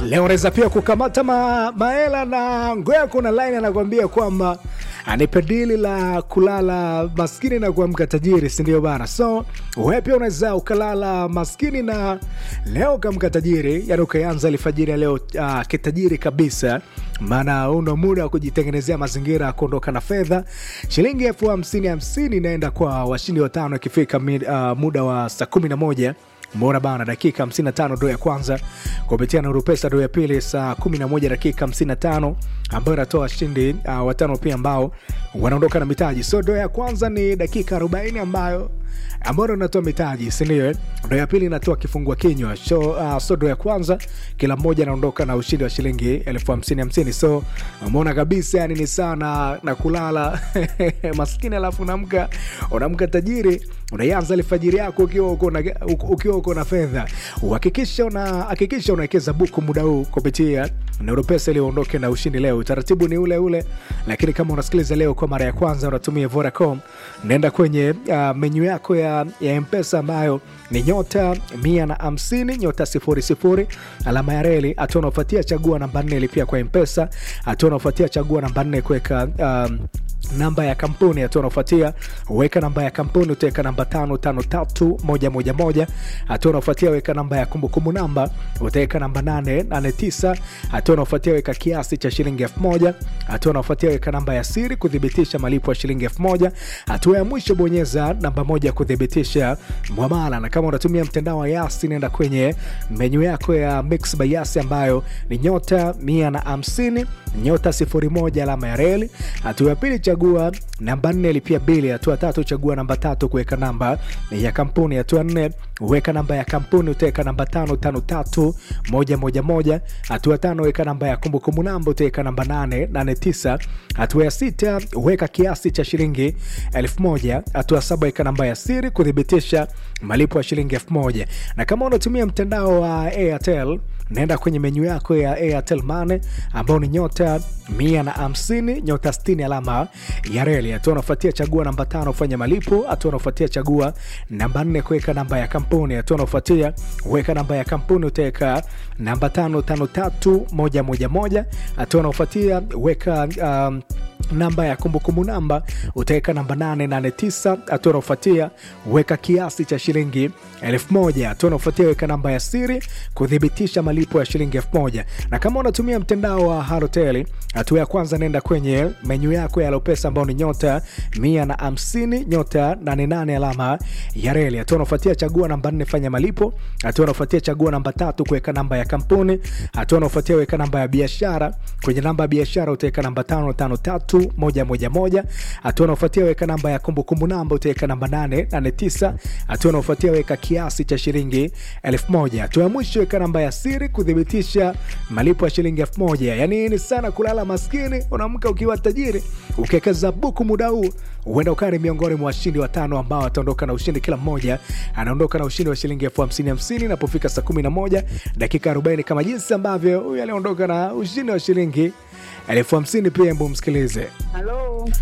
Leo unaweza pia kukamata ma, maela na ngoya, kuna line anakuambia kwamba anipe dili la kulala maskini na kuamka tajiri, si ndio bana? So wewe pia unaweza ukalala maskini na leo ukamka tajiri, yani ukaanza alfajiri ya leo uh, kitajiri kabisa, maana una muda wa kujitengenezea mazingira ya kuondoka na fedha. Shilingi elfu hamsini hamsini inaenda kwa washindi watano ikifika uh, muda wa saa kumi na moja Mbona bana, dakika 55 ndo ya kwanza kupitia Nuru Pesa, ndo ya pili saa 11 dakika 55, ambayo inatoa washindi uh, watano pia ambao wanaondoka na mitaji. So ndo ya kwanza ni dakika 40 ambayo ambayo inatoa mitaji, si ndio? Ndo ya pili inatoa kifungua kinywa. So, uh, so ndo ya kwanza kila mmoja anaondoka na ushindi wa shilingi elfu hamsini hamsini. So umeona kabisa, yani ni sana na kulala maskini, alafu unamka unamka tajiri, unaianza alfajiri yako ukiwa uko na ukiwa uko na fedha. Uhakikisha una hakikisha unawekeza buku muda huu kupitia Nuru Pesa ili uondoke na ushindi leo. Utaratibu ni ule ule, lakini kama unasikiliza leo kwa mara ya kwanza unatumia Vodacom, nenda kwenye uh, menyu yako ya, ya Mpesa ambayo ni nyota mia na hamsini nyota sifuri sifuri alama ya reli. Hatua unaofuatia chagua namba nne lipia kwa Mpesa. Hatua unaofuatia chagua namba nne kuweka um, namba ya kampuni. Hatua unaofuatia weka namba ya kampuni, utaweka namba tano tano tatu moja moja moja. Hatua unaofuatia weka namba ya kumbukumbu namba, utaweka namba nane nane tisa. Hatua unaofuatia weka kiasi cha shilingi elfu moja. Hatua unaofuatia weka namba ya siri kuthibitisha malipo ya shilingi elfu moja. Hatua ya mwisho bonyeza namba moja kuthibitisha mwamala, na kama unatumia mtandao wa Yasi nenda kwenye menyu yako ya Mix by Yasi ambayo ni nyota mia na hamsini nyota sifuri moja alama ya reli. Hatua ya pili chagua namba nne lipia bili. Hatua tatu chagua namba tatu kuweka namba ya kampuni. Hatua nne weka namba ya kampuni, utaweka namba tano tano tatu moja moja moja. Hatua tano weka namba ya kumbukumbu namba, utaweka namba nane nane tisa. Hatua ya sita weka kiasi cha shilingi elfu moja. Hatua saba weka namba ya siri kuthibitisha malipo ya shilingi elfu moja. Na kama unatumia mtandao wa Airtel naenda kwenye menyu yako ya Airtel Money ambao ni nyota mia na hamsini nyota sitini alama ya reli. Hatua unafuatia chagua namba tano kufanya malipo. Hatua unafuatia chagua namba nne kuweka namba ya kampuni. Hatua unafuatia weka namba ya kampuni, utaweka namba tano tano tatu moja moja moja. Hatua unafuatia weka um, namba ya kumbukumbu namba utaweka namba 889. Hatua unaofuatia weka kiasi cha shilingi elfu moja. Hatua unaofuatia weka namba ya siri kuthibitisha malipo ya shilingi elfu moja. Na kama unatumia mtandao wa Halotel, hatua ya kwanza nenda kwenye menyu yako ya Lopesa ambao ni nyota mia na hamsini nyota 88 alama ya reli. Hatua unaofuatia chagua namba 4 fanya malipo. Hatua unaofuatia chagua namba tatu kuweka namba ya kampuni. Hatua unaofuatia weka namba ya biashara. Kwenye namba ya biashara utaweka namba tano tano tatu moja moja moja. Hatua unaofuatia weka namba ya kumbukumbu namba utaweka namba nane nane tisa. Hatua unaofuatia weka kiasi cha shilingi elfu moja. Hatua ya mwisho weka namba ya siri kuthibitisha malipo ya shilingi elfu moja. Yani ni sana kulala maskini, unaamka ukiwa tajiri. Ukiwekeza buku muda huu huenda ukawa ni miongoni mwa washindi watano ambao wataondoka na ushindi. Kila mmoja anaondoka na ushindi wa shilingi elfu hamsini hamsini inapofika saa 11 dakika 40 kama jinsi ambavyo huyu aliondoka na ushindi wa shilingi elfu hamsini pia. Mbu msikilize. Halo.